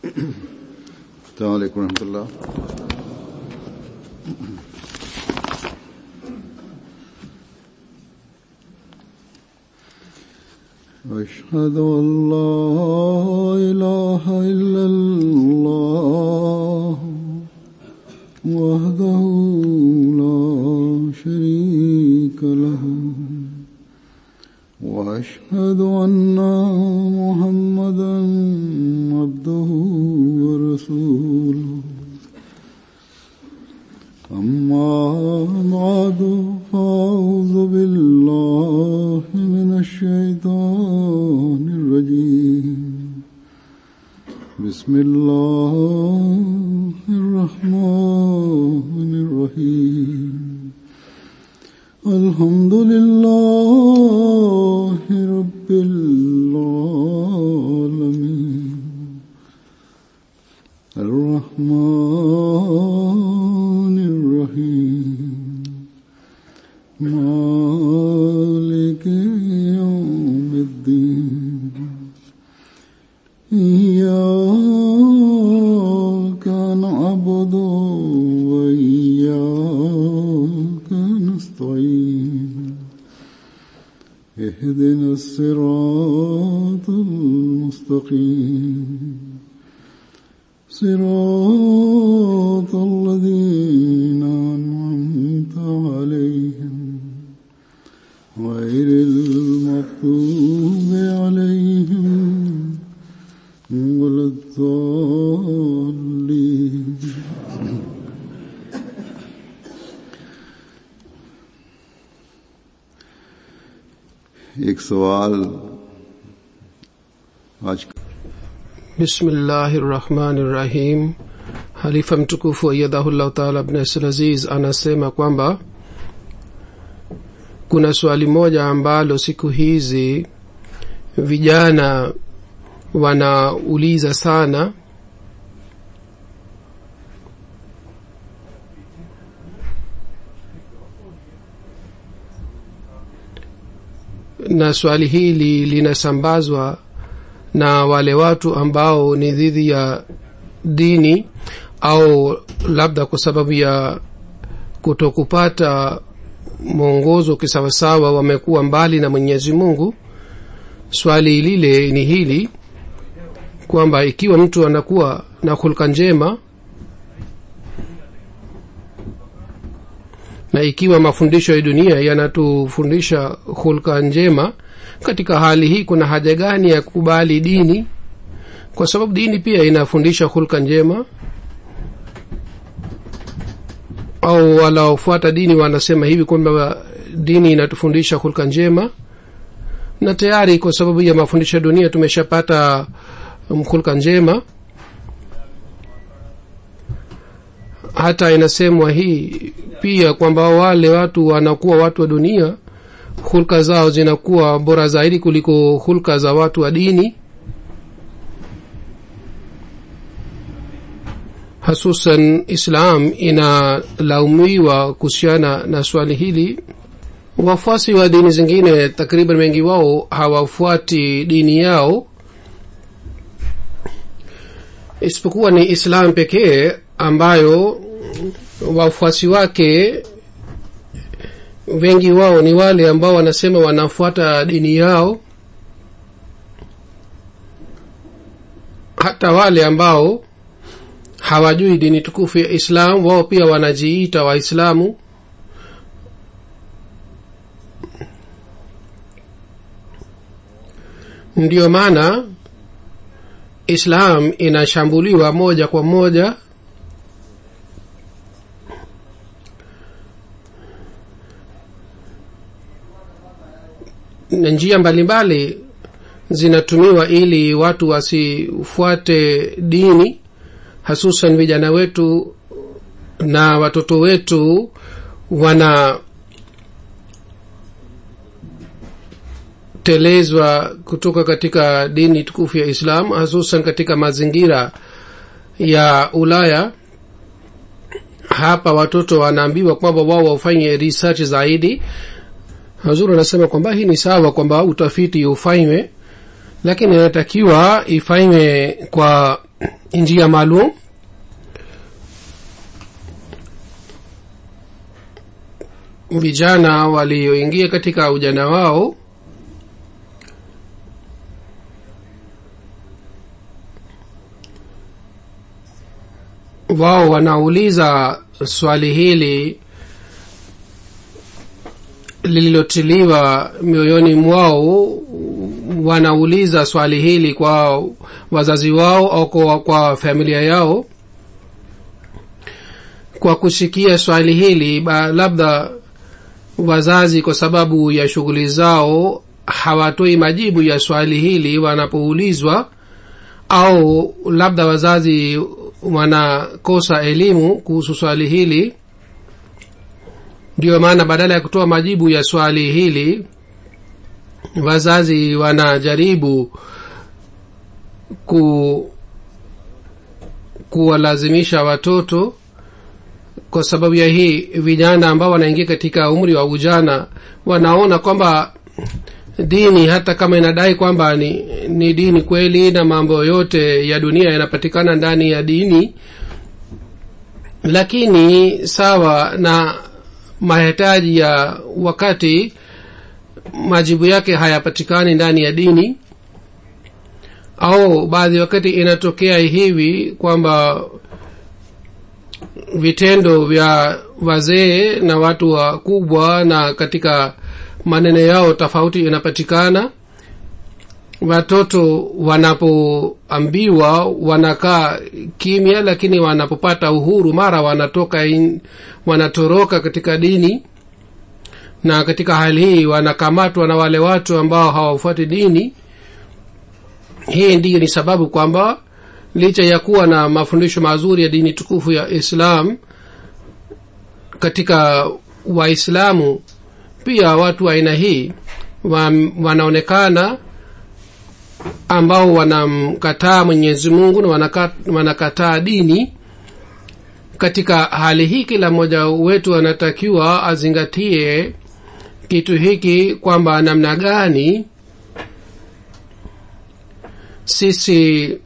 السلام عليكم ورحمة الله أشهد أن لا إله إلا الله وحده لا شريك له وأشهد أن محمدا عبده ورسوله أما بعد فأعوذ بالله من الشيطان الرجيم بسم الله الرحمن الرحيم الحمد لله رب العالمين الرحمن الرحيم مالك يوم الدين إياك نعبد وإياك نستعين اهدنا الصراط المستقيم صراط الذين أنعمت عليهم غير المغضوب عليهم ولا الضالين एक सवाल आज bismillahirrahmanirrahim halifa mtukufu ayadhahullahu taala abnasir aziz anasema kwamba kuna swali moja ambalo siku hizi vijana wanauliza sana na swali hili linasambazwa na wale watu ambao ni dhidi ya dini au labda kwa sababu ya kutokupata mwongozo kisawasawa wamekuwa mbali na mwenyezi mungu swali lile ni hili kwamba ikiwa mtu anakuwa na hulka njema na ikiwa mafundisho ya dunia yanatufundisha hulka njema katika hali hii kuna haja gani ya kukubali dini kwa sababu dini pia inafundisha hulka njema au walaofuata dini wanasema hivi kwamba dini inatufundisha hulka njema na tayari kwa sababu ya mafundisho ya dunia tumeshapata hulka njema hata inasemwa hii pia kwamba wale watu wanakuwa watu wa dunia hulka zao zinakuwa bora zaidi kuliko hulka za watu wa dini hasusan islam inalaumiwa kuhusiana na swali hili wafuasi wa dini zingine takriban wengi wao hawafuati dini yao isipokuwa ni islam pekee ambayo wafuasi wake wengi wao ni wale ambao wanasema wanafuata dini yao hata wale ambao hawajui dini tukufu ya islam wao pia wanajiita waislamu ndiyo maana islam inashambuliwa moja kwa moja na njia mbalimbali zinatumiwa ili watu wasifuate dini hasusan vijana wetu na watoto wetu wana telezwa kutoka katika dini tukufu ya islam hasusan katika mazingira ya ulaya hapa watoto wanaambiwa kwamba wao wafanye research zaidi hazuru anasema kwamba hii ni sawa kwamba utafiti ufanywe lakini inatakiwa ifanywe kwa njia maalum vijana walioingia katika ujana wao wao wanauliza swali hili lililotiliwa mioyoni mwao wanauliza swali hili kwa wazazi wao au kwa, kwa familia yao kwa kusikia swali hili ba, labda wazazi kwa sababu ya shughuli zao hawatoi majibu ya swali hili wanapoulizwa au labda wazazi wanakosa elimu kuhusu swali hili ndiyo maana badala ya kutoa majibu ya swali hili wazazi wanajaribu ku kuwalazimisha watoto kwa sababu ya hii vijana ambao wanaingia katika umri wa ujana wanaona kwamba dini hata kama inadai kwamba ni, ni dini kweli na mambo yote ya dunia yanapatikana ndani ya dini lakini sawa na mahitaji ya wakati majibu yake hayapatikani ndani ya dini au baadhi wakati inatokea hivi kwamba vitendo vya wazee na watu wakubwa na katika maneno yao tofauti inapatikana watoto wanapoambiwa wanakaa kimya lakini wanapopata uhuru mara wanatoka in, wanatoroka katika dini na katika hali hii wanakamatwa na wale watu ambao hawafuati dini hii ndiyo ni sababu kwamba licha ya kuwa na mafundisho mazuri ya dini tukufu ya islam katika waislamu pia watu wa aina hii wa, wanaonekana ambao wanamkataa mwenyezi mungu na wanaka, wanakataa dini katika hali hii kila mmoja wetu anatakiwa azingatie kitu hiki kwamba namna gani sisi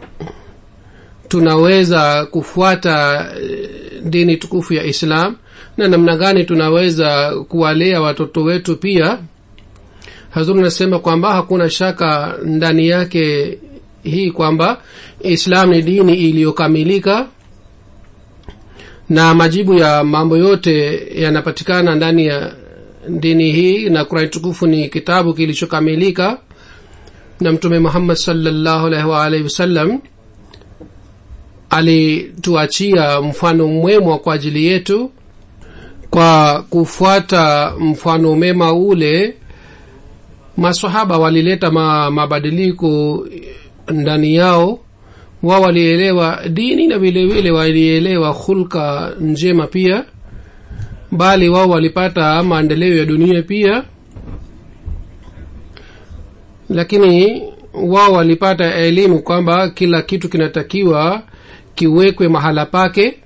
tunaweza kufuata dini tukufu ya islam na namna gani tunaweza kuwalea watoto wetu pia hazuru nasema kwamba hakuna shaka ndani yake hii kwamba islam ni dini iliyokamilika na majibu ya mambo yote yanapatikana ndani ya dini hii na kurani tukufu ni kitabu kilichokamilika na mtume muhammad salllahu alaihi waalihi wasallam alituachia mfano mwemwa kwa ajili yetu kwa kufuata mfano mema ule masahaba walileta ma, mabadiliko ndani yao wao walielewa dini na vile vile walielewa hulka njema pia bali wao walipata maendeleo ya dunia pia lakini wao walipata elimu kwamba kila kitu kinatakiwa kiwekwe mahala pake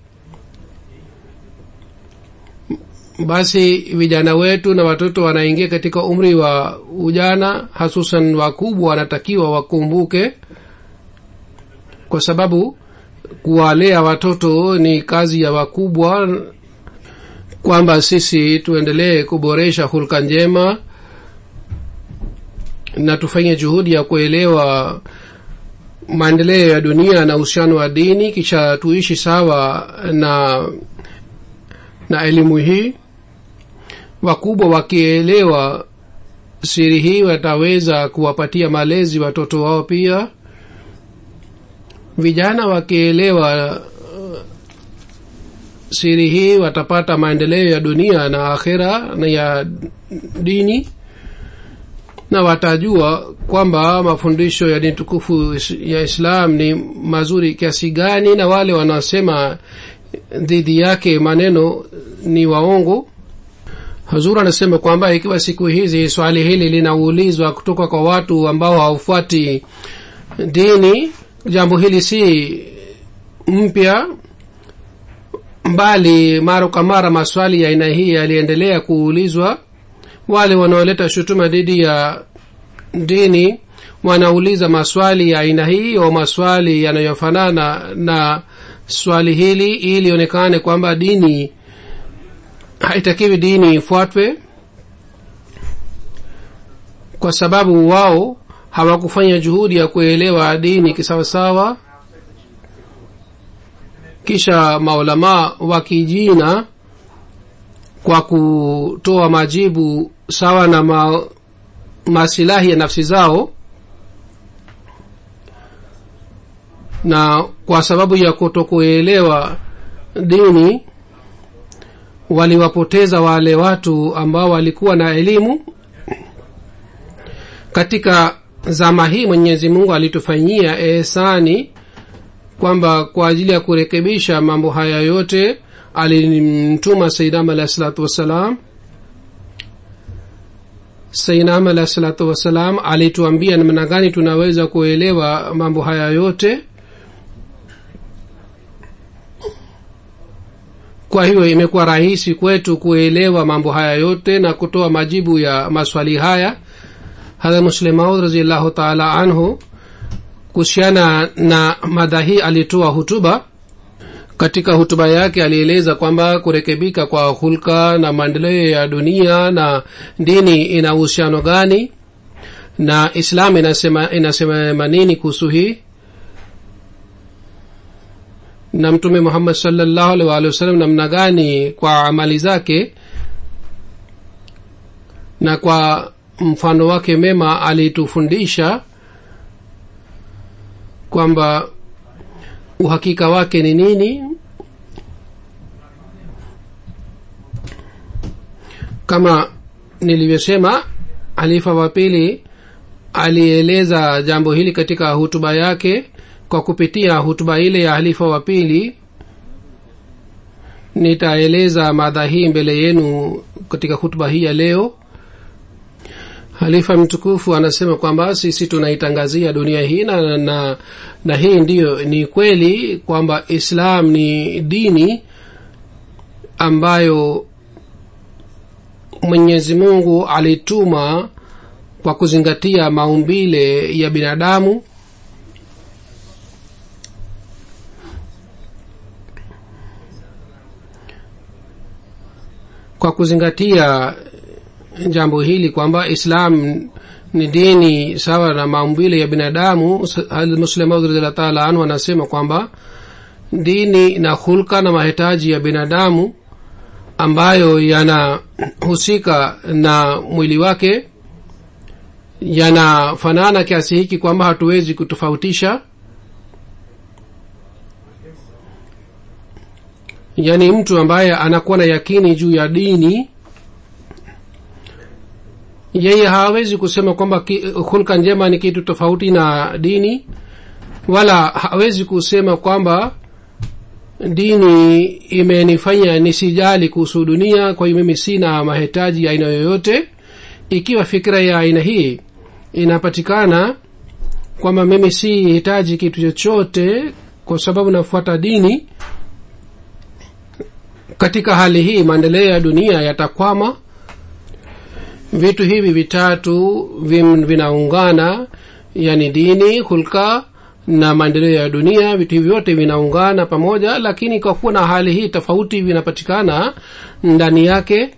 basi vijana wetu na watoto wanaingia katika umri wa ujana hasusan wakubwa wanatakiwa wakumbuke kwa sababu kuwalea watoto ni kazi ya wakubwa kwamba sisi tuendelee kuboresha hulka njema na tufanye juhudi ya kuelewa maendeleo ya dunia na uhusiano wa dini kisha tuishi sawa na na elimu hii wakubwa wakielewa siri hii wataweza kuwapatia malezi watoto wao pia vijana wakielewa siri hii watapata maendeleo ya dunia na akhira na ya dini na watajua kwamba mafundisho ya dini tukufu ya islam ni mazuri kiasi gani na wale wanaosema dhidi yake maneno ni waongo hazur anasema kwamba ikiwa siku hizi swali hili linaulizwa kutoka kwa watu ambao haufuati dini jambo hili si mpya mbali mara kwa mara maswali ya aina hii yaliendelea kuulizwa wale wanaoleta shutuma dhidi ya dini wanauliza maswali ya aina hii au maswali yanayofanana na swali hili ili ionekane kwamba dini haitakiwi dini ifuatwe kwa sababu wao hawakufanya juhudi ya kuelewa dini kisawasawa kisha maulamaa wakijina kwa kutoa majibu sawa na ma, masilahi ya nafsi zao na kwa sababu ya kutokuelewa dini waliwapoteza wale watu ambao walikuwa na elimu katika zama hii mwenyezi mungu alitufanyia ehsani kwamba kwa ajili ya kurekebisha mambo haya yote alimtuma saidam alahi salatu wassalam sainam alahi salatu wassalam alituambia namna gani tunaweza kuelewa mambo haya yote kwa hiyo imekuwa rahisi kwetu kuelewa mambo haya yote na kutoa majibu ya maswali haya hadha muslemaud raziallahu taala anhu kuhusiana na mada hii alitoa hutuba katika hutuba yake alieleza kwamba kurekebika kwa hulka na maendeleo ya dunia na dini ina uhusiano gani na islam inasema inasema nini kuhusu hii na mtume muhammad salllahu alih waalihi wasallam namna gani kwa amali zake na kwa mfano wake mema alitufundisha kwamba uhakika wake ni nini kama nilivyosema halifa wa pili alieleza jambo hili katika hutuba yake kwa kupitia hutuba ile ya halifa wa pili nitaeleza madha hii mbele yenu katika hutuba hii ya leo halifa mtukufu anasema kwamba sisi tunaitangazia dunia hii na, na, na hii ndiyo ni kweli kwamba islam ni dini ambayo mwenyezi mungu alituma kwa kuzingatia maumbile ya binadamu kwa kuzingatia jambo hili kwamba islam ni dini sawa na maumbile ya binadamu muslimaudradillah taala anhu anasema kwamba dini na hulka na mahitaji ya binadamu ambayo yanahusika na mwili wake yanafanana kiasi hiki kwamba hatuwezi kutofautisha yaani mtu ambaye anakuwa na yakini juu ya dini yeye hawezi kusema kwamba hulka njema ni kitu tofauti na dini wala hawezi kusema kwamba dini imenifanya nisijali kuhusu dunia kwa hiyo mimi sina mahitaji ya aina yoyote ikiwa fikira ya aina hii inapatikana kwamba mimi si hitaji kitu chochote kwa sababu nafuata dini katika hali hii maendeleo ya dunia yatakwama vitu hivi vitatu vinaungana yani dini hulka na maendeleo ya dunia vitu hivi vyote vinaungana pamoja lakini kwa kuwa na hali hii tofauti vinapatikana ndani yake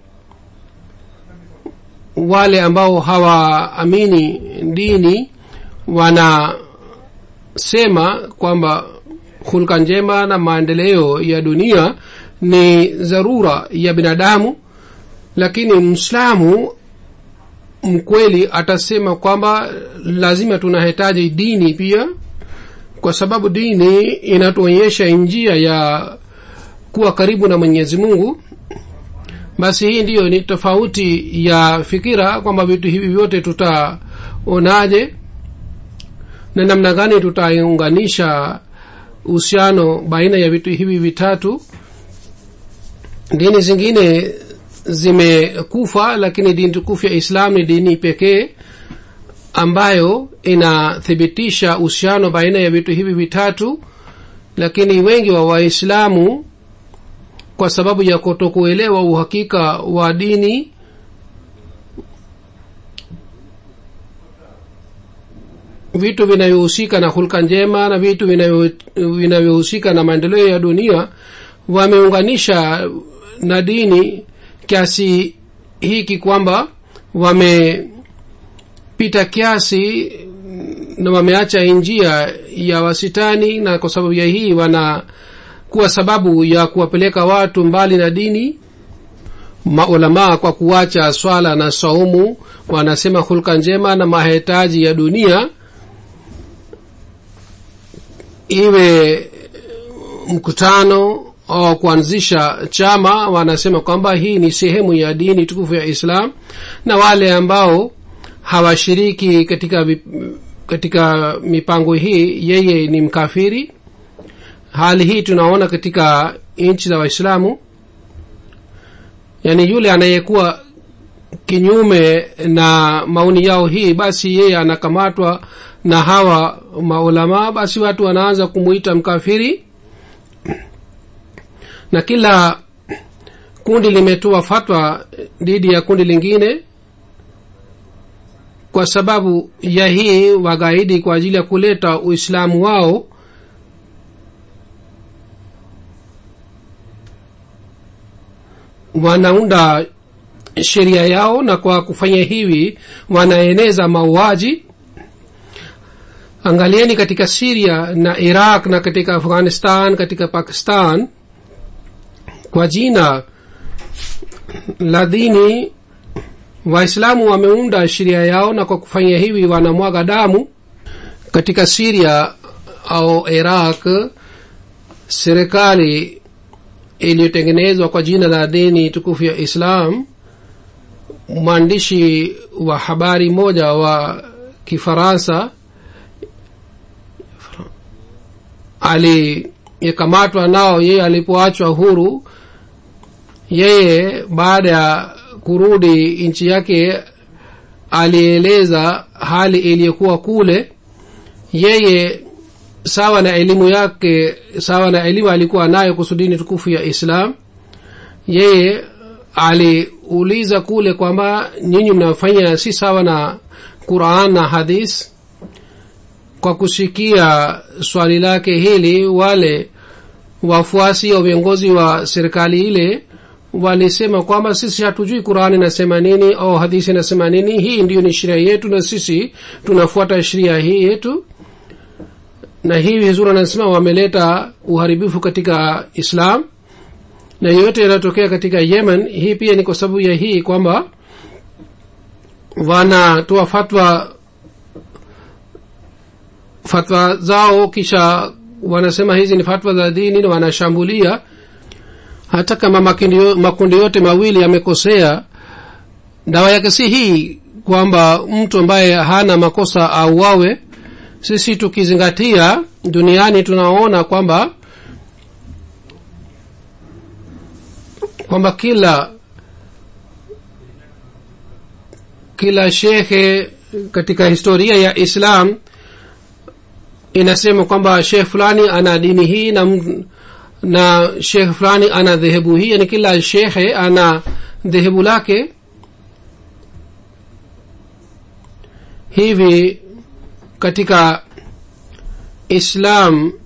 wale ambao hawaamini dini wanasema kwamba hulka njema na maendeleo ya dunia ni dharura ya binadamu lakini mslamu mkweli atasema kwamba lazima tunahitaji dini pia kwa sababu dini inatuonyesha njia ya kuwa karibu na mwenyezi mungu basi hii ndiyo ni tofauti ya fikira kwamba vitu hivi vyote tutaonaje na namna gani tutaunganisha uhusiano baina ya vitu hivi vitatu dini zingine zimekufa lakini dini tukufu ya islam ni dini pekee ambayo inathibitisha uhusiano baina ya vitu hivi vitatu lakini wengi wa waislamu kwa sababu ya kutokuelewa uhakika wa dini vitu vinavyohusika na hulka njema na vitu vinavyo- vinavyohusika na maendeleo ya dunia wameunganisha na dini kiasi hiki kwamba wamepita kiasi na wameacha njia ya wasitani na kwa sababu ya hii wanakuwa sababu ya kuwapeleka watu mbali na dini maulamaa kwa kuacha swala na saumu wanasema hulka njema na mahitaji ya dunia iwe mkutano au kuanzisha chama wanasema kwamba hii ni sehemu ya dini tukufu ya islam na wale ambao hawashiriki katika vi- katika mipango hii yeye ni mkafiri hali hii tunaona katika nchi za waislamu yaani yule anayekuwa kinyume na maoni yao hii basi yeye anakamatwa na hawa maulamaa basi watu wanaanza kumwita mkafiri na kila kundi limetoa fatwa dhidi ya kundi lingine kwa sababu ya hii wagaidi kwa ajili ya kuleta uislamu wao wanaunda sheria yao na kwa kufanya hivi wanaeneza mauaji angalieni katika siria na iraq na katika afghanistan katika pakistan kwa jina la dini waislamu wameunda sheria yao na kwa kufanya hivi wanamwaga damu katika siria au iraq serikali iliyotengenezwa kwa jina la dini tukufu ya islam mwandishi wa habari moja wa kifaransa aliyekamatwa nao yeye alipoachwa huru yeye baada ya kurudi nchi yake alieleza hali iliyokuwa kule yeye sawa na elimu yake sawa na elimu alikuwa nayo kuhusu dini tukufu ya islam yeye aliuliza kule kwamba nyinyi mnafanya si sawa na quran na hadis kwa kusikia swali lake hili wale wafuasi au viongozi wa serikali ile walisema kwamba sisi hatujui qurani inasema nini au hadisi inasema nini hii ndiyo ni sheria yetu na sisi tunafuata sheria hii yetu na hivi huzuri anasema wameleta uharibifu katika islam na yote yanayotokea katika yemen hii pia ni kwa sababu ya hii kwamba wanatoa fatwa fatwa zao kisha wanasema hizi ni fatwa za dini na wanashambulia hata kama makundi yo- makundi yote mawili yamekosea dawa yake si hii kwamba mtu ambaye hana makosa auawe sisi tukizingatia duniani tunaona kwamba kwamba kila kila shekhe katika historia ya islam inasema kwamba shekh fulani ana dini hii na, m- na shekh fulani ana dhehebu hii yani kila shekhe ana dhehebu lake hivi katika islam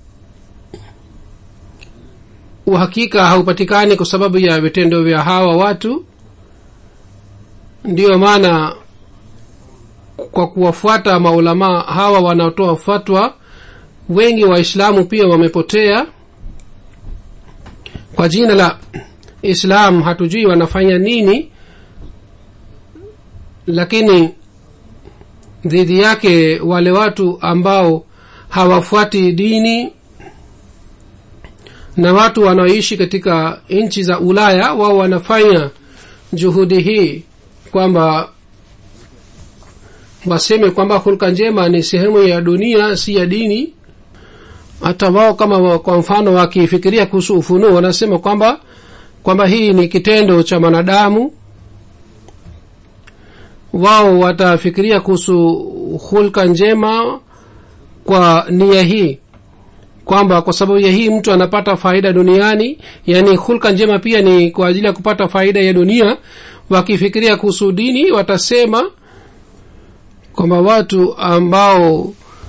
uhakika haupatikani kwa sababu ya vitendo vya hawa watu ndiyo maana kwa kuwafuata maulamaa hawa wanaotoa fatwa wengi waislamu pia wamepotea kwa jina la islam hatujui wanafanya nini lakini dhidi yake wale watu ambao hawafuati dini na watu wanaoishi katika nchi za ulaya wao wanafanya juhudi hii kwamba waseme kwamba hulka njema ni sehemu ya dunia si ya dini hata wao kama wa- kwa mfano wakifikiria kuhusu ufunuo wanasema kwamba kwamba hii ni kitendo cha mwanadamu wao watafikiria kuhusu hulka njema kwa nia hii kwamba kwa sababu ya hii mtu anapata faida duniani yaani hulka njema pia ni kwa ajili ya kupata faida ya dunia wakifikiria kuhusu dini watasema kwamba watu ambao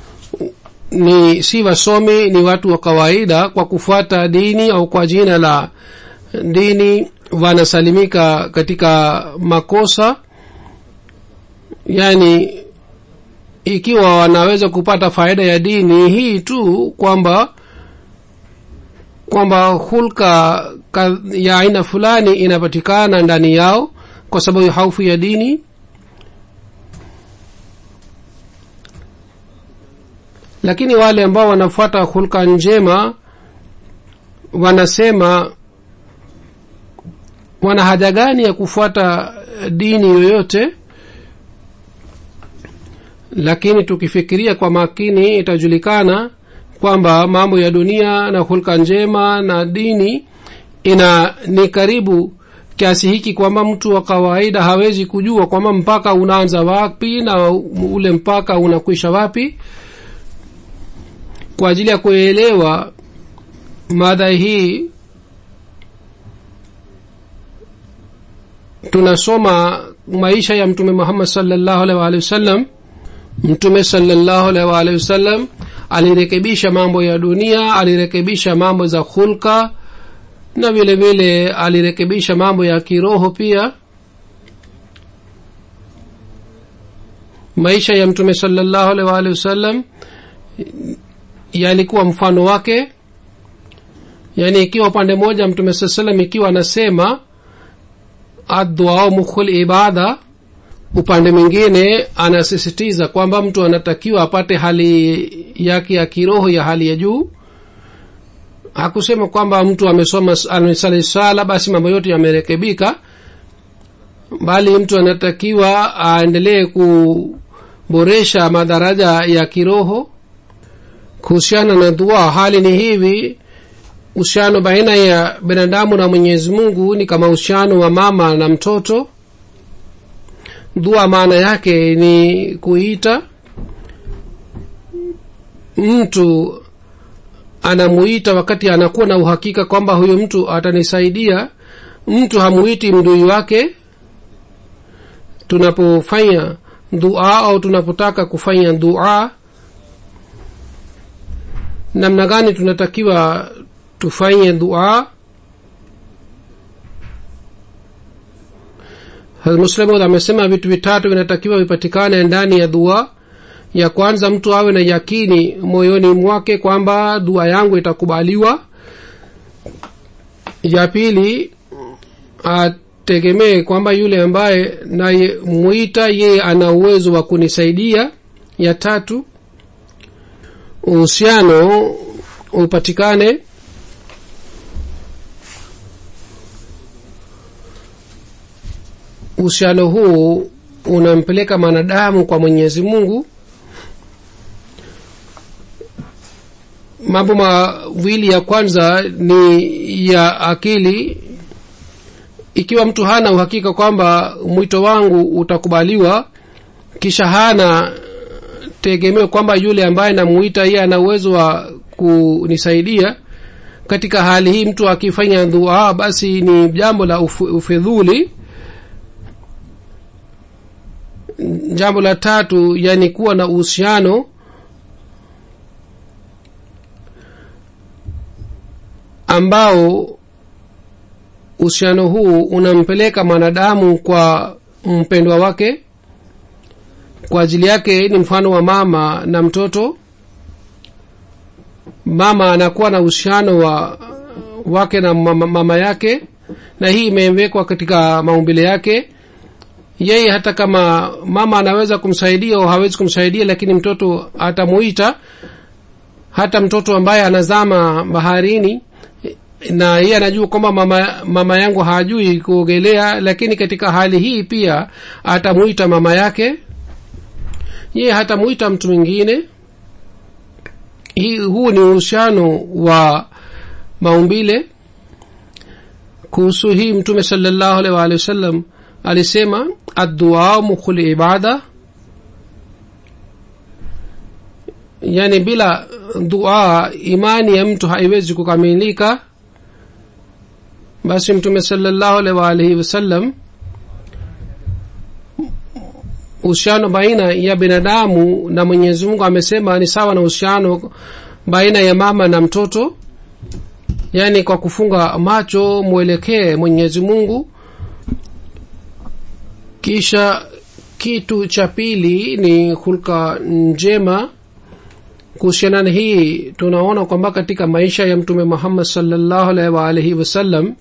ni si wasomi ni watu wa kawaida kwa kufuata dini au kwa jina la dini wanasalimika katika makosa yani ikiwa wanaweza kupata faida ya dini hii tu kwamba kwamba hulka ka- ya aina fulani inapatikana ndani yao kwa sababu ya haufu ya dini lakini wale ambao wanafuata hulka njema wanasema wana haja gani ya kufuata dini yoyote lakini tukifikiria kwa makini itajulikana kwamba mambo ya dunia na hulka njema na dini ina ni karibu kiasi hiki kwamba mtu wa kawaida hawezi kujua kwamba mpaka unaanza wapi na ule mpaka unakwisha wapi kwa ajili ya kuelewa mada hii tunasoma maisha ya mtume muhammad salllahu alaihi waalihi wasallam mtume salllahu alaihi waalihi wasallam alirekebisha mambo ya dunia alirekebisha mambo za hulka na vile vile alirekebisha mambo ya kiroho pia maisha ya mtume salllahu alaihi waalihi wasallam yalikuwa mfano wake yaani ikiwa upande mmoja mtume saa salam ikiwa anasema adduao mukhul ibada upande mwingine anasisitiza kwamba mtu anatakiwa apate hali yake ya kiroho ya hali ya juu hakusema kwamba mtu amesoma amesali sala basi mambo yote yamerekebika bali mtu anatakiwa aendelee kuboresha madaraja ya kiroho kuhusiana na dua hali ni hivi uhusiano baina ya binadamu na mwenyezi mungu ni kama uhusiano wa mama na mtoto dua maana yake ni kuita mtu anamuita wakati anakuwa na uhakika kwamba huyo mtu atanisaidia mtu hamuiti mdui wake tunapofanya dua au tunapotaka kufanya dua namna gani tunatakiwa tufanye dua muslimud amesema vitu vitatu vinatakiwa vipatikane ndani ya dua ya kwanza mtu awe na yakini moyoni mwake kwamba dua yangu itakubaliwa ya pili ategemee kwamba yule ambaye nayemwita yeye ana uwezo wa kunisaidia ya tatu uhusiano upatikane uhusiano huu unampeleka mwanadamu kwa mwenyezi mungu mambo mawili ya kwanza ni ya akili ikiwa mtu hana uhakika kwamba mwito wangu utakubaliwa kisha hana tegemeo kwamba yule ambaye namuita yeye ana uwezo wa kunisaidia katika hali hii mtu akifanya dua basi ni jambo la ufedhuli jambo la tatu yani kuwa na uhusiano ambao uhusiano huu unampeleka mwanadamu kwa mpendwa wake kwa ajili yake ni mfano wa mama na mtoto mama anakuwa na uhusiano wa wake na mama, mama yake na hii imewekwa katika maumbile yake yeye hata kama mama anaweza kumsaidia au hawezi kumsaidia lakini mtoto atamuita hata mtoto ambaye anazama baharini na yeye anajua kwamba mama, mama yangu hajui kuogelea lakini katika hali hii pia atamuita mama yake yeye hatamuita mtu mwingine hii huu ni uhusiano wa maumbile kuhusu hii mtume salllahu alaihi waalihi wasallam alisema addua mukhul ibada yani bila dua imani ya mtu haiwezi kukamilika basi mtume salllahu alaihi waalihi wasallam uhusiano baina ya binadamu na mwenyezi mungu amesema ni sawa na uhusiano baina ya mama na mtoto yaani kwa kufunga macho mwelekee mwenyezi mungu kisha kitu cha pili ni hulka njema kuhusiana na hii tunaona kwamba katika maisha ya mtume muhammad salllahu alaihi waalihi wasallam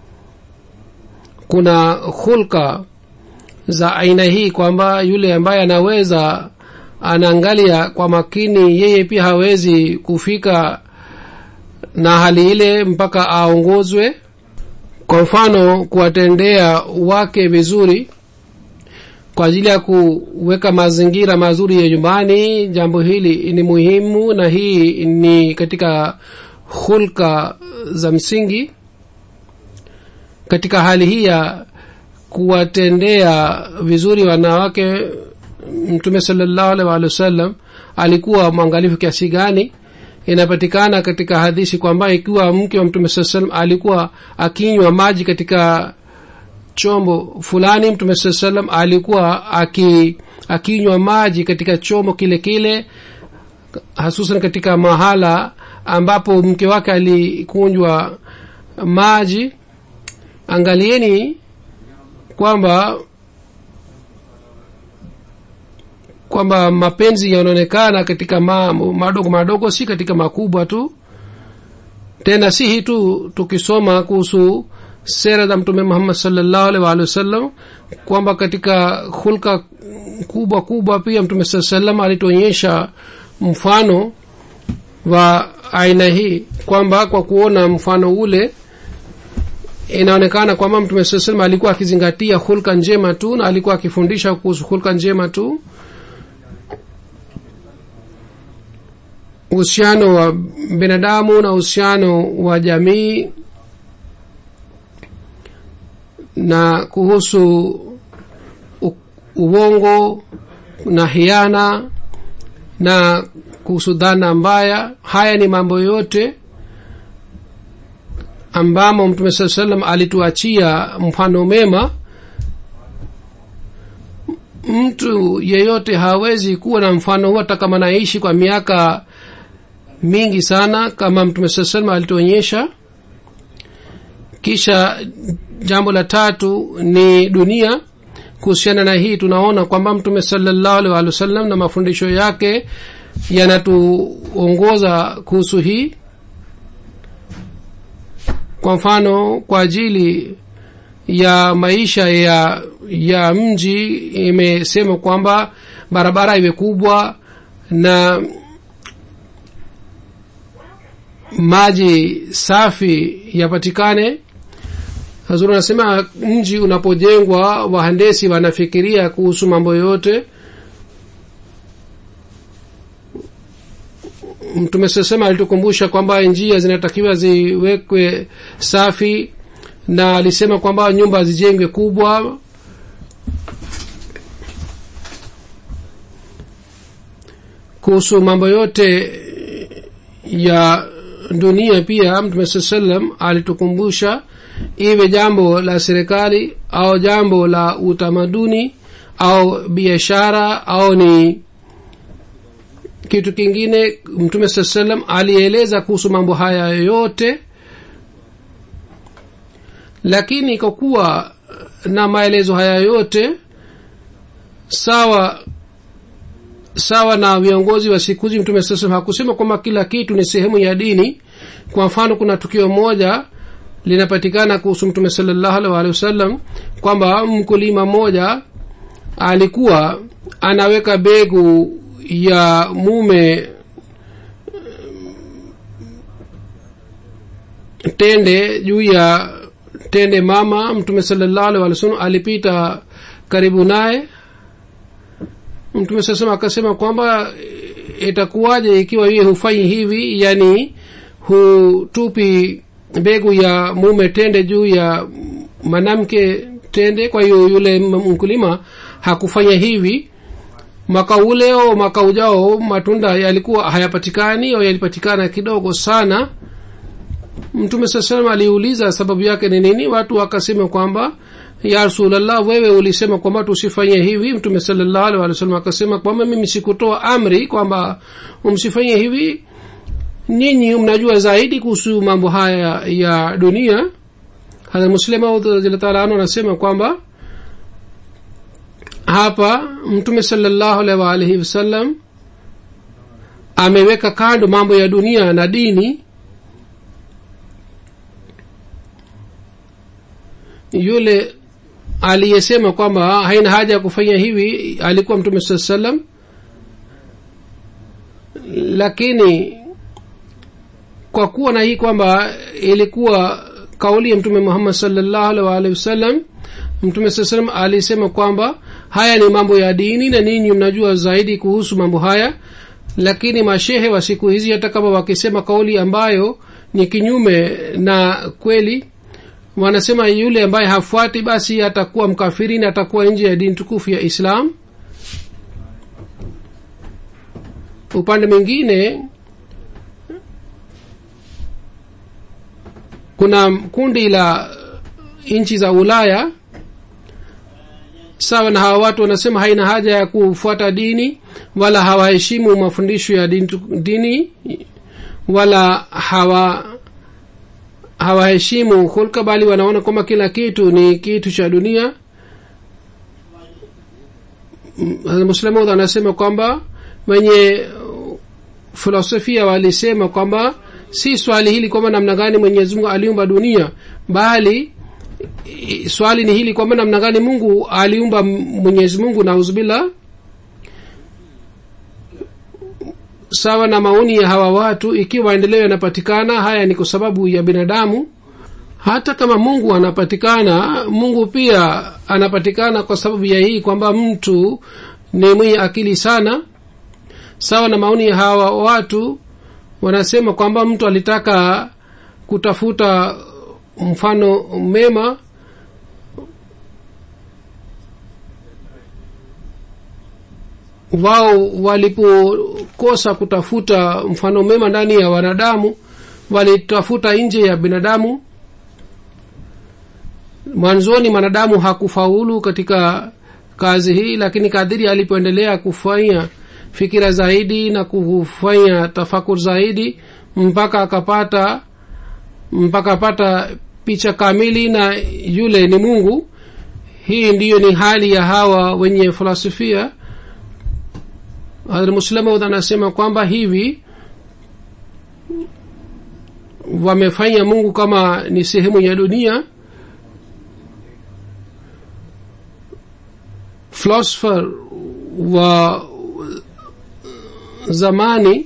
kuna hulka za aina hii kwamba yule ambaye anaweza anaangalia kwa makini yeye pia hawezi kufika na hali ile mpaka aongozwe kwa mfano kuwatendea wake vizuri kwa ajili ya kuweka mazingira mazuri ya nyumbani jambo hili ni muhimu na hii ni katika hulka za msingi katika hali hii ya kuwatendea vizuri wanawake mtume salallahu alaihi waalihi wasallam alikuwa mwangalifu kiasi gani inapatikana katika hadithi kwamba ikiwa mke wa mtume saa salam alikuwa akinywa maji katika chombo fulani mtume saa salam alikuwa aki akinywa maji katika chombo kile kile hasusan katika mahala ambapo mke wake alikunjwa maji angalieni kwamba kwamba mapenzi yanaonekana katika ma, madogo madogo si katika makubwa tu tena si hii tu tukisoma kuhusu sera za mtume muhammad salllahu alih waalihi wasallam kwamba katika hulka kubwa kubwa pia mtume saa salam alituonyesha mfano wa aina hii kwamba kwa kuona mfano ule inaonekana kwamba mtume saa salam alikuwa akizingatia hulka njema tu na alikuwa akifundisha kuhusu hulka njema tu uhusiano wa binadamu na uhusiano wa jamii na kuhusu u- uongo na hiana na kuhusu dhana mbaya haya ni mambo yote ambamo mtume saa salam alituachia mfano mema mtu yeyote hawezi kuwa na mfano huu hata kama naishi kwa miaka mingi sana kama mtume saa salam alituonyesha kisha jambo la tatu ni dunia kuhusiana na hii tunaona kwamba mtume salallahu alih walih wasallam na mafundisho yake yanatuongoza kuhusu hii kwa mfano kwa ajili ya maisha ya ya mji imesema kwamba barabara iwe kubwa na maji safi yapatikane hazuru anasema mji unapojengwa wahandesi wanafikiria kuhusu mambo yote mtume sasema alitukumbusha kwamba njia zinatakiwa ziwekwe safi na alisema kwamba nyumba zijengwe kubwa kuhusu mambo yote ya dunia pia mtume saa salam alitukumbusha iwe jambo la serikali au jambo la utamaduni au biashara au ni kitu kingine mtume saa salam alieleza kuhusu mambo haya yote lakini kwa kuwa na maelezo haya yote sawa sawa na viongozi wa siku hizi mtume saa salam hakusema kwamba kila kitu ni sehemu ya dini kwa mfano kuna tukio moja linapatikana kuhusu mtume salallahu alih walihi wasallam kwamba mkulima mmoja alikuwa anaweka begu ya mume tende juu ya tende mama mtume salallahu alih walih wasallam alipita karibu naye mtume sasema akasema kwamba itakuwaje ikiwa yeye hufanyi hivi yani hutupi mbegu ya mume tende juu ya mwanamke tende kwa hiyo yule mkulima hakufanya hivi mwaka ule au mwaka ujao matunda yalikuwa hayapatikani au yalipatikana kidogo sana mtume saa salam aliuliza sababu yake ni nini watu wakasema kwamba ya rasulllah wewe ulisema kwamba tusifanye hivi mtume salllahu alih walih wasallam akasema kwamba mimi sikutoa amri kwamba msifanye hivi nyinyi mnajua zaidi kuhusu mambo haya ya dunia hadha muslima anu anasema kwamba hapa mtume salllahu alaihi waalihi wasallam ameweka kando mambo ya dunia na dini yule aliyesema kwamba haina haja ya kufanya hivi alikuwa mtume saa salam lakini kwa kuwa na hii kwamba ilikuwa kauli ya mtume muhammad salllahu alih waalihi wasallam mtume saa salam alisema kwamba haya ni mambo ya dini na ninyi mnajua zaidi kuhusu mambo haya lakini mashehe wa siku hizi hata kama wakisema kauli ambayo ni kinyume na kweli wanasema yule ambaye hafuati basi atakuwa mkafiri na atakuwa nje ya dini tukufu ya islam upande mwingine kuna kundi la nchi za ulaya sawa na hawa watu wanasema haina haja ya kufuata dini wala hawaheshimu mafundisho ya dini, dini wala hawa hawaheshimu hulka bali wanaona kwamba kila kitu ni kitu cha dunia muslamud anasema kwamba wenye filosofia walisema kwamba si swali hili kwamba namna gani mwenyezi mungu aliumba dunia bali swali ni hili kwamba namna gani mungu aliumba mwenyezi mungu nauzubillah sawa na maoni ya hawa watu ikiwa maendeleo yanapatikana haya ni kwa sababu ya binadamu hata kama mungu anapatikana mungu pia anapatikana kwa sababu ya hii kwamba mtu ni mwenye akili sana sawa na maoni ya hawa watu wanasema kwamba mtu alitaka kutafuta mfano mema wao walipokosa kutafuta mfano mema ndani ya wanadamu walitafuta nje ya binadamu mwanzoni mwanadamu hakufaulu katika kazi hii lakini kadhiri alipoendelea kufanya fikira zaidi na kufanya tafakur zaidi mpaka akapata mpaka apata picha kamili na yule ni mungu hii ndiyo ni hali ya hawa wenye filosofia muslimaud anasema kwamba hivi wamefanya mungu kama ni sehemu ya dunia philosopher wa zamani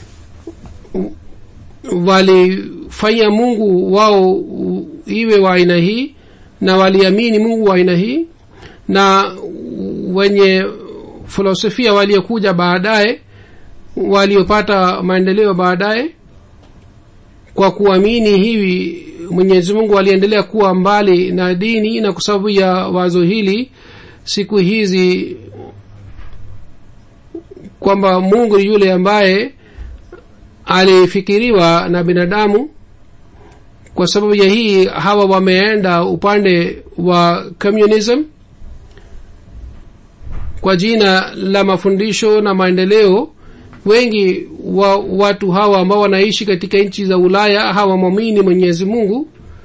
walifanya mungu wao iwe wa aina hii na waliamini mungu wa aina hii na wenye filosofia waliokuja baadaye waliopata maendeleo baadaye kwa kuamini hivi mwenyezi mungu aliendelea kuwa mbali na dini na kwa sababu ya wazo hili siku hizi kwamba mungu ni yule ambaye alifikiriwa na binadamu kwa sababu ya hii hawa wameenda upande wa communism kwa jina la mafundisho na maendeleo wengi wa watu hawa ambao wanaishi katika nchi za ulaya hawamwamini mwenyezi mungu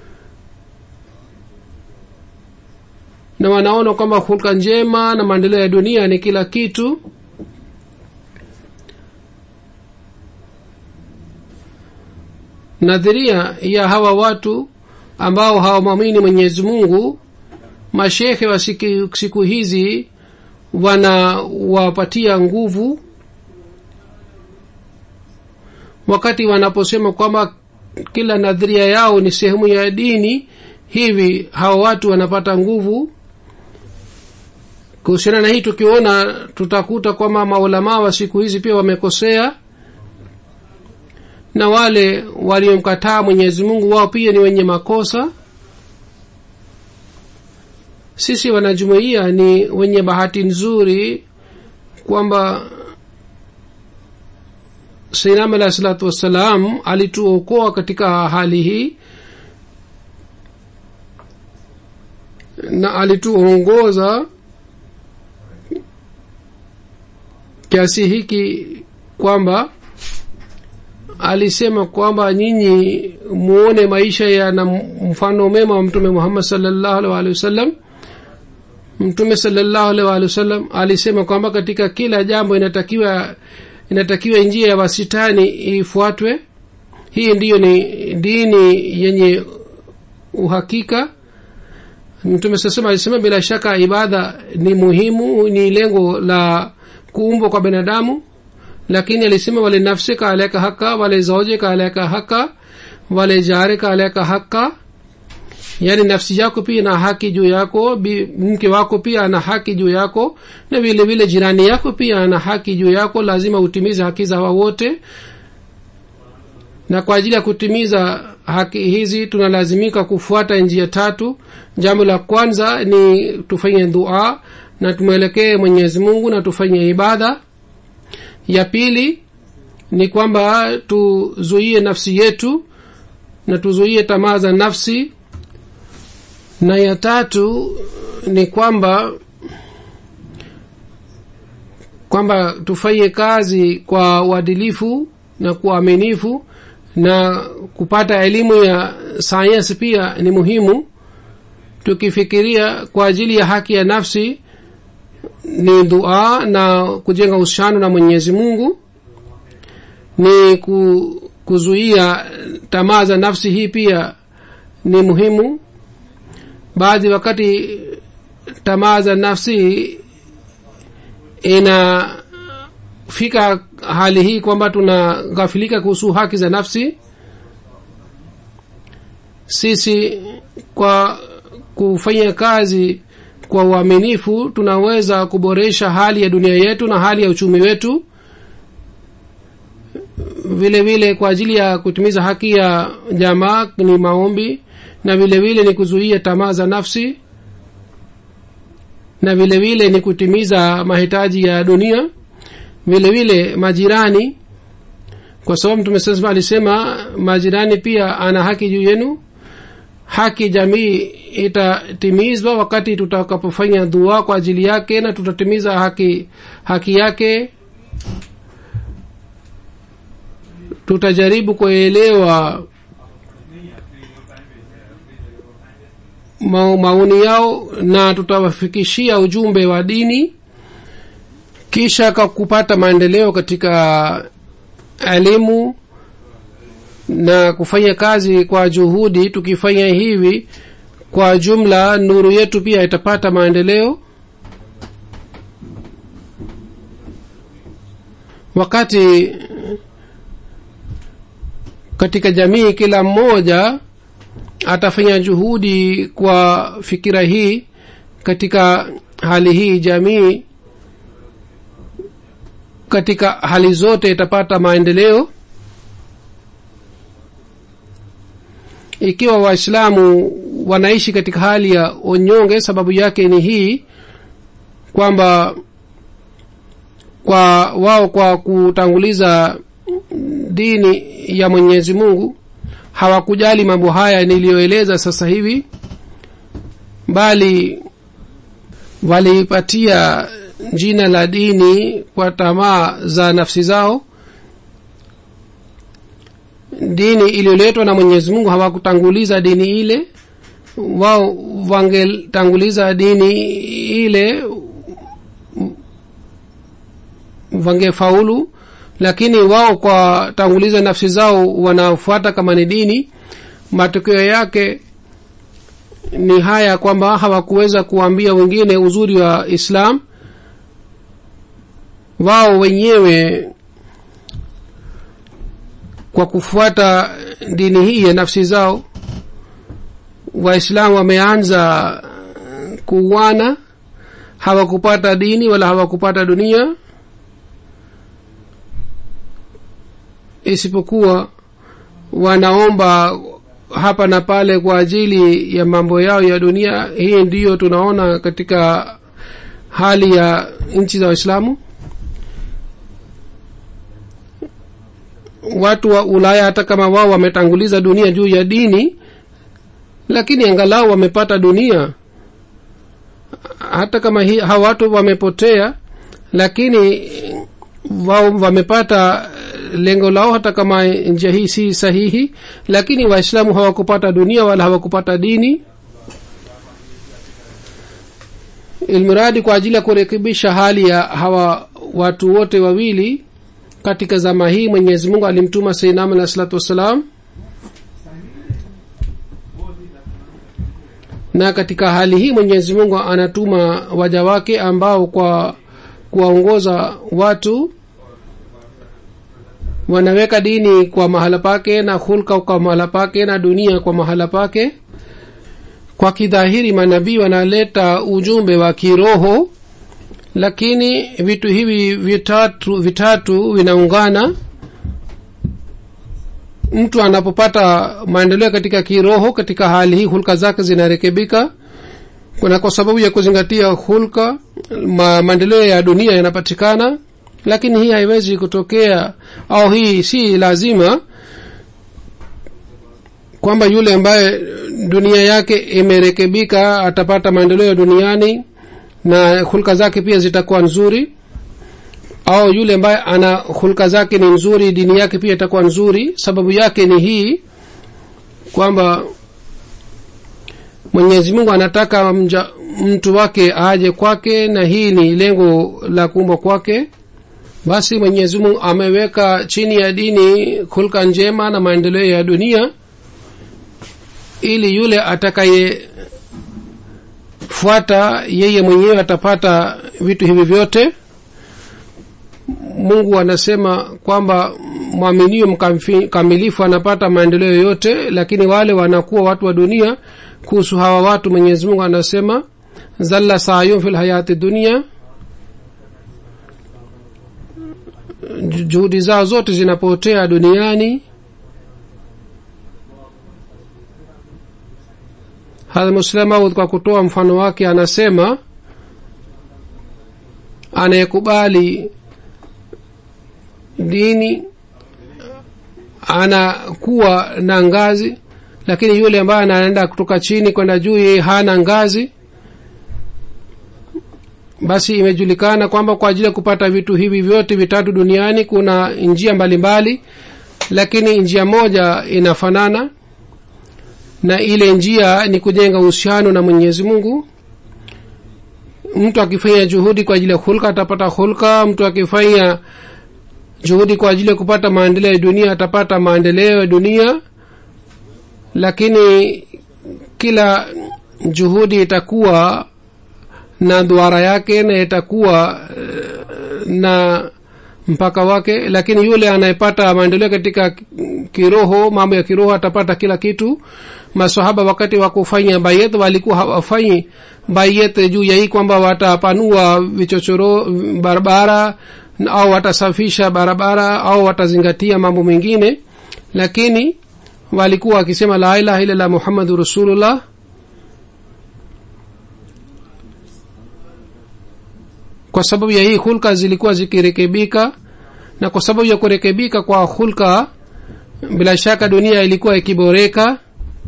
na wanaona kwamba hulka njema na maendeleo ya dunia ni kila kitu nadhiria ya hawa watu ambao hawamwamini mwenyezi mungu mashekhe wa siku, siku hizi wanawapatia nguvu wakati wanaposema kwamba kila nadhiria yao ni sehemu ya dini hivi hawa watu wanapata nguvu kuhusiana na hii tukiona tutakuta kwamba maulamaa wa siku hizi pia wamekosea na wale waliomkataa mwenyezi mungu wao pia ni wenye makosa sisi wanajumuia ni wenye bahati nzuri kwamba sainam alahi salatu wassalam alituokoa katika hali hii na alituongoza kiasi hiki kwamba alisema kwamba nyinyi muone maisha yana mfano mema wa mtume muhammad salllahu alih walihi wasallam mtume salllahu alih walihi wasallam alisema kwamba katika kila jambo inatakiwa inatakiwa njia ya wasitani ifuatwe hii ndiyo ni dini yenye uhakika mtume sasema alisema bila shaka ibada ni muhimu ni lengo la kuumbwa kwa binadamu lakini alisema wale nafsika aleka haka wale zaujika aleka haka wale jarika aleka haka yaani nafsi yako pia na haki juu yako mke wako pia ana haki juu yako na vile vile jirani yako pia ana haki juu yako lazima utimize haki za hawa wote na kwa ajili ya kutimiza haki hizi tunalazimika kufuata njia tatu jambo la kwanza ni tufanye dua na tumwelekee mwenyezi mungu na tufanye ibada ya pili ni kwamba tuzuie nafsi yetu na tuzuie tamaa za nafsi na ya tatu ni kwamba kwamba tufanye kazi kwa uadilifu na kwa uaminifu na kupata elimu ya sayansi pia ni muhimu tukifikiria kwa ajili ya haki ya nafsi ni dua na kujenga uhusiano na mwenyezi mungu ni ku, kuzuia tamaa za nafsi hii pia ni muhimu baadhi wakati tamaa za nafsi inafika hali hii kwamba tunaghafilika kuhusu haki za nafsi sisi kwa kufanya kazi kwa uaminifu tunaweza kuboresha hali ya dunia yetu na hali ya uchumi wetu vile vile kwa ajili ya kutimiza haki ya jamaa ni maombi na vile vile ni kuzuia tamaa za nafsi na vile vile ni kutimiza mahitaji ya dunia vile vile majirani kwa sababu mtume sasa alisema majirani pia ana haki juu yenu haki jamii itatimizwa wakati tutakapofanya dua kwa ajili yake na tutatimiza haki haki yake tutajaribu kuelewa ma, maoni yao na tutawafikishia ujumbe wa dini kisha kupata maendeleo katika elimu na kufanya kazi kwa juhudi tukifanya hivi kwa jumla nuru yetu pia itapata maendeleo wakati katika jamii kila mmoja atafanya juhudi kwa fikira hii katika hali hii jamii katika hali zote itapata maendeleo ikiwa waislamu wanaishi katika hali ya onyonge sababu yake ni hii kwamba kwa wao kwa kutanguliza dini ya mwenyezi mungu hawakujali mambo haya niliyoeleza sasa hivi bali walipatia jina la dini kwa tamaa za nafsi zao dini iliyoletwa na mwenyezi mungu hawakutanguliza dini ile wao wangetanguliza dini ile wangefaulu lakini wao kwa tanguliza nafsi zao wanafuata kama ni dini matokeo yake ni haya kwamba hawakuweza kuambia wengine uzuri wa islam wao wenyewe kwa kufuata dini hii ya nafsi zao waislamu wameanza kuuana hawakupata dini wala hawakupata dunia isipokuwa wanaomba hapa na pale kwa ajili ya mambo yao ya dunia hii ndiyo tunaona katika hali ya nchi za waislamu watu wa ulaya hata kama wao wametanguliza dunia juu ya dini lakini angalau wamepata dunia hata kama hi, hawa watu wamepotea lakini wao wamepata lengo lao hata kama njia hii si sahihi lakini waislamu hawakupata dunia wala hawakupata dini ilmuradi kwa ajili ya kurekebisha hali ya hawa watu wote wawili katika zama hii mwenyezi mungu alimtuma seinam alah salatu wassalam na katika hali hii mwenyezi mungu anatuma waja wake ambao kwa kuwaongoza watu wanaweka dini kwa mahala pake na hulka kwa mahala pake na dunia kwa mahala pake kwa kidhahiri manabii wanaleta ujumbe wa kiroho lakini vitu hivi vitatu vitatu vinaungana mtu anapopata maendeleo katika kiroho katika hali hii hulka zake zinarekebika kuna kwa sababu ya kuzingatia hulka ma, maendeleo ya dunia yanapatikana lakini hii haiwezi kutokea au hii si lazima kwamba yule ambaye dunia yake imerekebika atapata maendeleo duniani na hulka zake pia zitakuwa nzuri au yule ambaye ana hulka zake ni nzuri dini yake pia itakuwa nzuri sababu yake ni hii kwamba mwenyezi mungu anataka mja, mtu wake aje kwake na hii ni lengo la kuumbwa kwake basi mwenyezi mungu ameweka chini ya dini hulka njema na maendeleo ya dunia ili yule atakayefuata yeye mwenyewe atapata vitu hivi vyote mungu anasema kwamba mwaminio mkamilifu anapata maendeleo yote lakini wale wanakuwa watu wa dunia kuhusu hawa watu mwenyezi mungu anasema zalla sayum fi lhayati dunia juhudi zao zote zinapotea duniani hadha muslemaud kwa kutoa mfano wake anasema anayekubali dini anakuwa na ngazi lakini yule ambaye anaenda kutoka chini kwenda juu yeye hana ngazi basi imejulikana kwamba kwa ajili ya kupata vitu hivi vyote vitatu duniani kuna njia mbalimbali mbali, lakini njia moja inafanana na ile njia ni kujenga uhusiano na mwenyezi mungu mtu akifanya juhudi kwa ajili ya hulka atapata hulka mtu akifanya juhudi kwa ajili ya kupata maendeleo ya dunia atapata maendeleo ya dunia lakini kila juhudi itakuwa na duara yake na itakuwa na mpaka wake lakini yule anayepata maendeleo katika kiroho mambo ya kiroho atapata kila kitu masahaba wakati wa kufanya bayet walikuwa hawafanyi bayet juu ya hii kwamba watapanua vichochoro barabara au watasafisha barabara au watazingatia mambo mengine lakini walikuwa wakisema la ilaha illallah muhammadu rasulullah kwa sababu ya hii hulka zilikuwa zikirekebika na kwa sababu ya kurekebika kwa hulka bila shaka dunia ilikuwa ikiboreka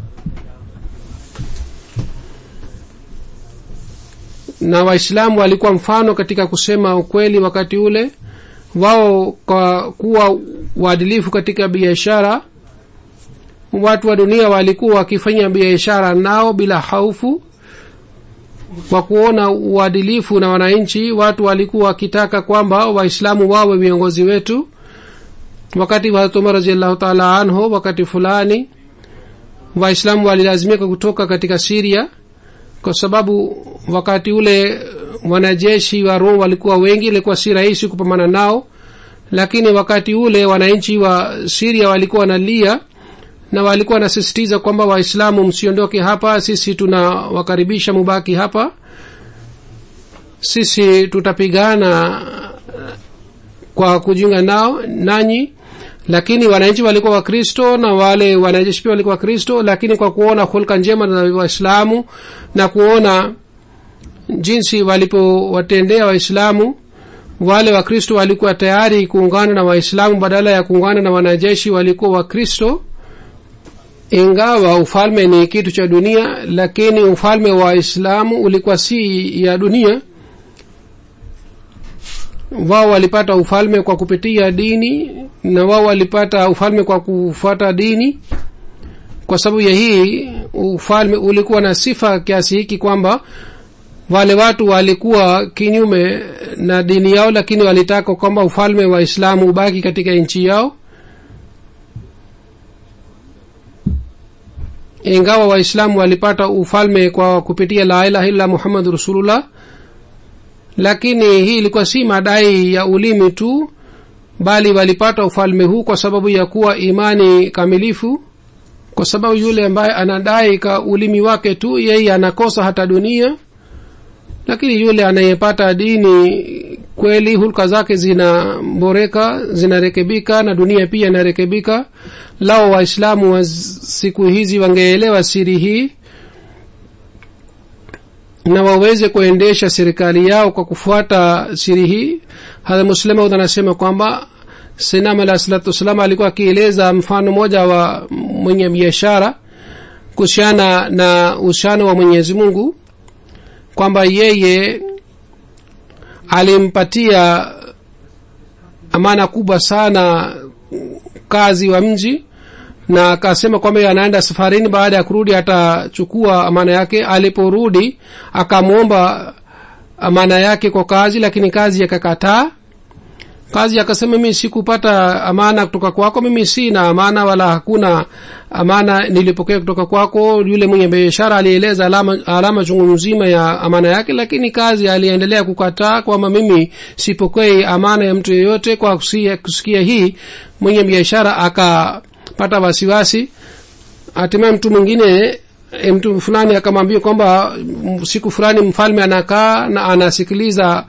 na waislamu walikuwa mfano katika kusema ukweli wakati ule wao kwa kuwa uadilifu katika biashara watu wa dunia walikuwa wakifanya biashara nao bila haufu kwa kuona uadilifu na wananchi watu walikuwa wakitaka kwamba waislamu wawe viongozi wetu wakati wa umar raziallahu taala anhu wakati fulani waislamu walilazimika kutoka katika siria kwa sababu wakati ule wanajeshi wa rom walikuwa wengi ilikuwa si rahisi kupambana nao lakini wakati ule wananchi wa siria walikuwa wanalia na walikuwa wanasisitiza kwamba waislamu msiondoke hapa sisi tunawakaribisha mubaki hapa sisi tutapigana kwa kujiunga nao nanyi lakini wananchi walikuwa wakristo na wale wanajeshi pia walikuwa wakristo lakini kwa kuona hulka njema na waislamu na kuona jinsi walipowatendea waislamu wale wakristo walikuwa tayari kuungana na waislamu badala ya kuungana na wanajeshi walikuwa wakristo ingawa ufalme ni kitu cha dunia lakini ufalme wa islamu ulikuwa si ya dunia wao walipata ufalme kwa kupitia dini na wao walipata ufalme kwa kufuata dini kwa sababu ya hii ufalme ulikuwa na sifa kiasi hiki kwamba wale watu walikuwa kinyume na dini yao lakini walitaka kwamba ufalme wa islamu ubaki katika nchi yao ingawa waislamu walipata ufalme kwa kupitia la ilaha illa muhammadu rasulullah lakini hii ilikuwa si madai ya ulimi tu bali walipata ufalme huu kwa sababu ya kuwa imani kamilifu kwa sababu yule ambaye anadai ka ulimi wake tu yeye anakosa hata dunia lakini yule anayepata dini kweli hulka zake zinaboreka zinarekebika na dunia pia inarekebika lao waislamu wa siku hizi wangeelewa siri hii na waweze kuendesha serikali yao kwa kufuata siri hii hadha muslemaud anasema kwamba sinam alah salatu wassalam alikuwa akieleza mfano mmoja wa mwenye biashara kuhusiana na uhusiano wa mwenyezi mungu kwamba yeye alimpatia amana kubwa sana kazi wa mji na akasema kwamba anaenda safarini baada ya kurudi atachukua amana yake aliporudi akamwomba amana yake kwa kazi lakini kazi yakakataa kazi akasema mimi sikupata amana kutoka kwako mimi sina amana wala hakuna amana nilipokea kutoka kwako yule mwenye biashara alieleza alama, alama chungu mzima ya amana yake lakini kazi aliendelea kukataa kwamba mimi sipokei amana ya mtu yeyote kwa kusikia, kusikia hii mwenye biashara akapata wasiwasi hatimaye mtu mwingine mtu fulani akamwambia kwamba siku fulani mfalme anakaa na anasikiliza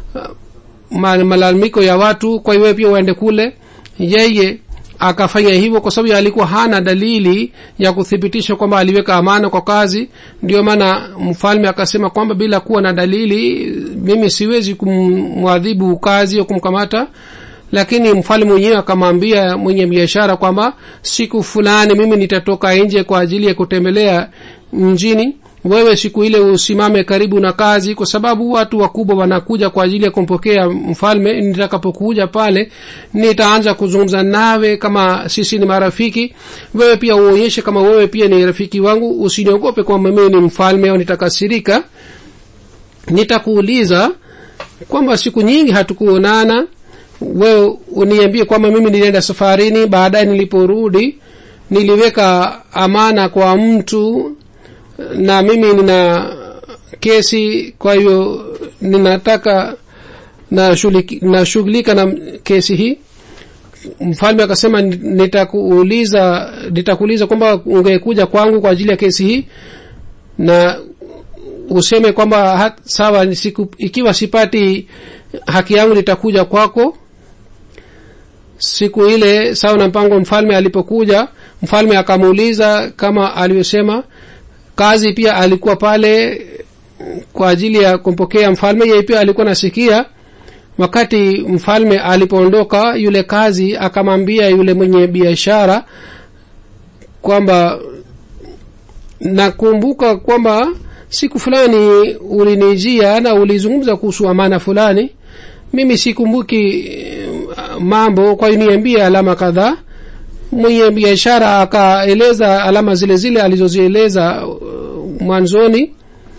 malalamiko ya watu kwa hiyo pia uende kule yeye akafanya hivyo kwa sababu alikuwa hana dalili ya kuthibitisha kwamba aliweka amana kwa kazi ndio maana mfalme akasema kwamba bila kuwa na dalili mimi siwezi kumwadhibu kazi au kumkamata lakini mfalme mwenyewe akamwambia mwenye biashara kwamba siku fulani mimi nitatoka nje kwa ajili ya kutembelea mjini wewe siku ile usimame karibu na kazi kwa sababu watu wakubwa wanakuja kwa ajili ya kumpokea mfalme nitakapokuja pale nitaanza kuzungumza nawe kama sisi ni marafiki wewe pia uonyeshe kama wewe pia ni rafiki wangu usiniogope kwamba mimi ni mfalme au nitakasirika nitakuuliza kwamba siku nyingi hatukuonana wewe uniambie kwamba mimi nilienda safarini baadaye niliporudi niliweka amana kwa mtu na mimi nina kesi kwa hiyo ninataka nashughulika na, na kesi hii mfalme akasema nitakuuliza nitakuuliza kwamba ungekuja kwangu kwa ajili ya kesi hii na useme kwamba sawa siku, ikiwa sipati haki yangu nitakuja kwako siku ile sawa na mpango mfalme alipokuja mfalme akamuuliza kama alivyosema kazi pia alikuwa pale kwa ajili ya kumpokea mfalme yeye pia alikuwa nasikia wakati mfalme alipoondoka yule kazi akamwambia yule mwenye biashara kwamba nakumbuka kwamba siku fulani ulinijia na ulizungumza kuhusu amana fulani mimi sikumbuki mambo kwa hiyo niambie alama kadhaa mwenye biashara akaeleza alama zile zile alizozieleza mwanzoni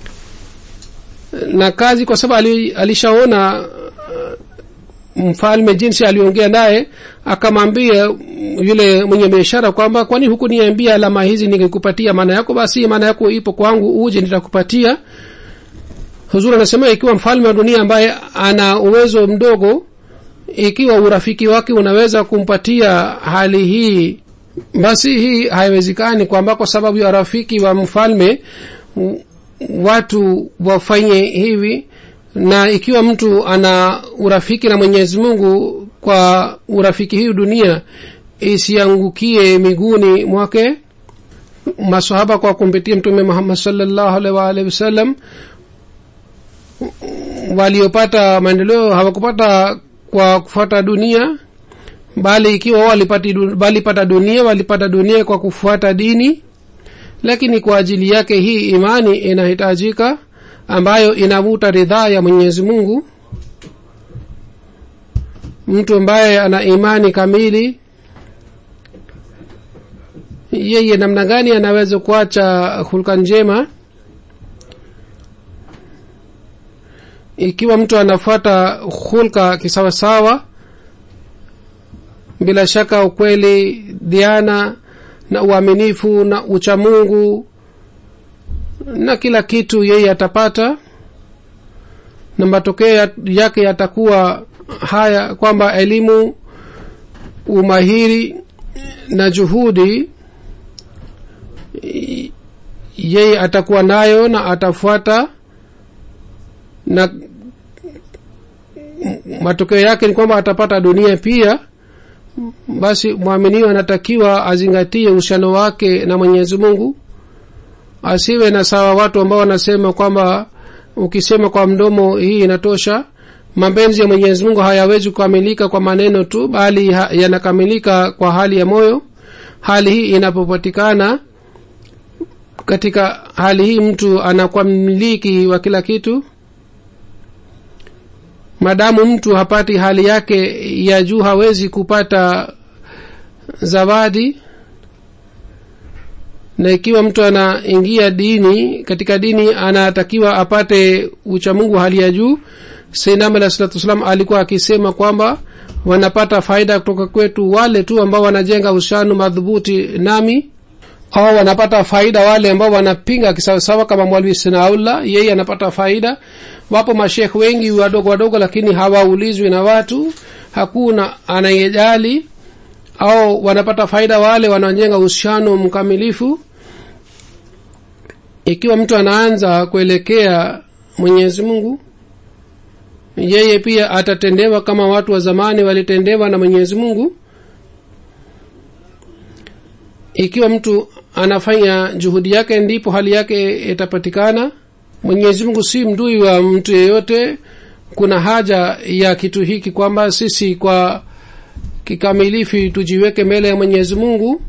na kazi kwa sababu alishaona mfalme jinsi aliongea naye akamwambia yule mwenye biashara kwamba kwani huku niambia alama hizi ningekupatia maana yako basi maana yako ipo kwangu uje nitakupatia huzuri anasema ikiwa mfalme wa dunia ambaye ana uwezo mdogo ikiwa urafiki wake unaweza kumpatia hali hii basi hii haiwezekani kwamba kwa sababu ya rafiki wa mfalme watu wafanye hivi na ikiwa mtu ana urafiki na mwenyezi mungu kwa urafiki hii dunia isiangukie miguuni mwake masahaba kwa kumpitia mtume muhammad salllahu alaihi waalihi wasallam waliopata maendeleo hawakupata kwa kufuata dunia bali ikiwa wao walipati du- walipata dunia walipata dunia kwa kufuata dini lakini kwa ajili yake hii imani inahitajika ambayo inavuta ridhaa ya mwenyezi mungu mtu ambaye ana imani kamili yeye namna gani anaweza kuacha hulka njema ikiwa mtu anafuata hulka kisawasawa bila shaka ukweli diana na uaminifu na uchamungu na kila kitu yeye atapata na matokeo ya- yake yatakuwa haya kwamba elimu umahiri na juhudi i- yeye atakuwa nayo na atafuata na m- matokeo yake ni kwamba atapata dunia pia basi mwaminiwa anatakiwa azingatie uhusiano wake na mwenyezi mungu asiwe na sawa watu ambao wanasema kwamba ukisema kwa mdomo hii inatosha mapenzi ya mwenyezi mungu hayawezi kukamilika kwa maneno tu bali ha- yanakamilika kwa hali ya moyo hali hii inapopatikana katika hali hii mtu anakuwa mmiliki wa kila kitu madamu mtu hapati hali yake ya juu hawezi kupata zawadi na ikiwa mtu anaingia dini katika dini anatakiwa apate uchamungu hali ya juu sainam alah salatu wassalam alikuwa akisema kwamba wanapata faida kutoka kwetu wale tu ambao wanajenga uhusiano madhubuti nami au wanapata faida wale ambao wanapinga kisawasawa kama mwalwi sinaula yeye anapata faida wapo mashekh wengi wadogo wadogo lakini hawaulizwi na watu hakuna anayejali au wanapata faida wale wanaojenga uhusiano mkamilifu ikiwa mtu anaanza kuelekea mwenyezi mungu yeye pia atatendewa kama watu wa zamani walitendewa na mwenyezi mungu ikiwa mtu anafanya juhudi yake ndipo hali yake itapatikana mwenyezi mungu si mdui wa mtu yeyote kuna haja ya kitu hiki kwamba sisi kwa kikamilifu tujiweke mbele ya mwenyezi mungu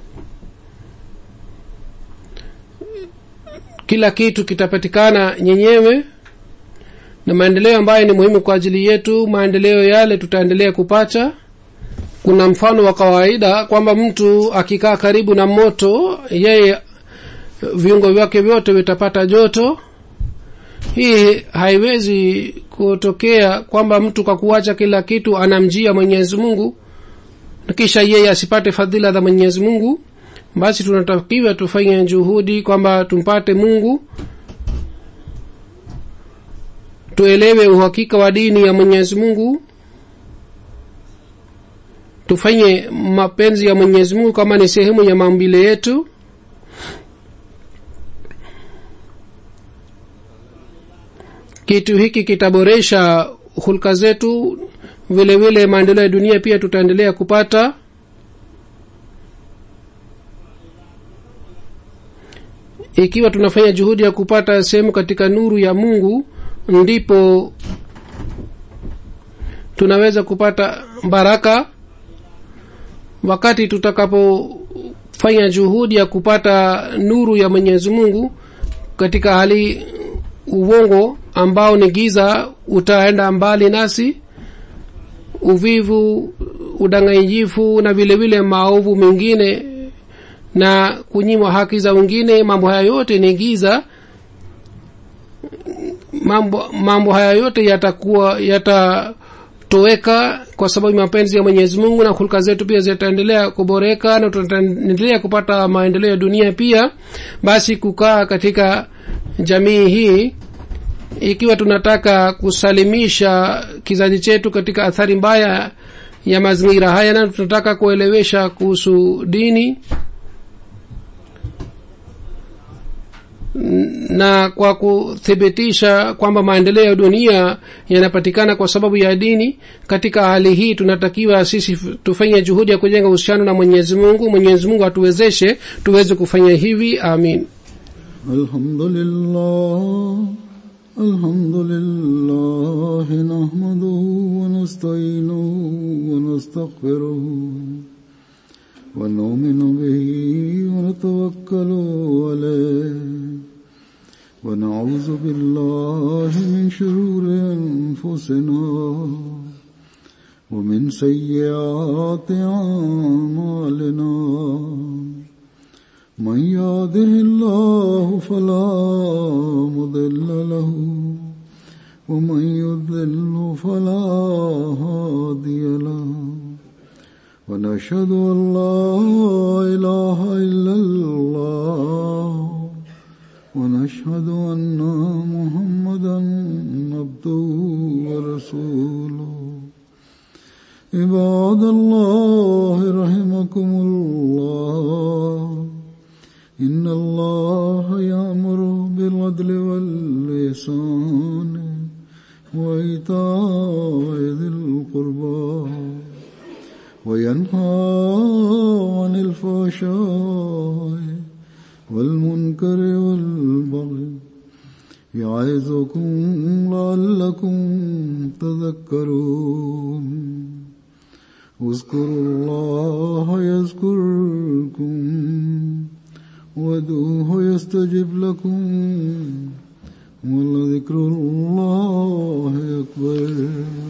kila kitu kitapatikana nyenyewe na maendeleo ambayo ni muhimu kwa ajili yetu maendeleo yale tutaendelea kupata kuna mfano wa kawaida kwamba mtu akikaa karibu na moto yeye viungo vyake vyote vitapata joto hii haiwezi kutokea kwamba mtu kwa kuacha kila kitu anamjia mwenyezi mungu na kisha yeye asipate fadhila za mwenyezi mungu basi tunatakiwa tufanye juhudi kwamba tumpate mungu tuelewe uhakika wa dini ya mwenyezi mungu tufanye mapenzi ya mwenyezi mungu kama ni sehemu ya maumbile yetu kitu hiki kitaboresha hulka zetu vile vile maendeleo ya dunia pia tutaendelea kupata ikiwa tunafanya juhudi ya kupata sehemu katika nuru ya mungu ndipo tunaweza kupata baraka wakati tutakapofanya juhudi ya kupata nuru ya mwenyezi mungu katika hali uongo ambao ni giza utaenda mbali nasi uvivu udanganyifu na vile vile maovu mengine na kunyimwa haki za wengine mambo haya yote ni giza mambo mambo haya yote yatakuwa yatatoweka kwa sababu mapenzi ya mwenyezi mungu na hulka zetu pia zitaendelea kuboreka na tutaendelea kupata maendeleo ya dunia pia basi kukaa katika jamii hii ikiwa tunataka kusalimisha kizazi chetu katika athari mbaya ya mazingira haya na tunataka kuelewesha kuhusu dini na kwa kuthibitisha kwamba maendeleo ya dunia yanapatikana kwa sababu ya dini katika hali hii tunatakiwa sisi tufanye juhudi ya kujenga uhusiano na mwenyezi mungu mwenyezi mungu atuwezeshe tuweze kufanya hivi amin الحمد لله الحمد لله نحمده ونستعينه ونستغفره ونؤمن به ونتوكل عليه ونعوذ بالله من شرور أنفسنا ومن سيئات أعمالنا من يهده الله فلا مضل له ومن يضلل فلا هادي له ونشهد أن لا إله إلا الله ونشهد أن محمدا عبده ورسوله عباد الله رحمكم الله إن الله يأمر بالعدل واللسان وإيتاء ذي القربى وينهى عن الفحشاء والمنكر والبغي يعظكم لعلكم تذكرون اذكروا الله يذكركم وادعوه يستجب لكم ولذكر الله أكبر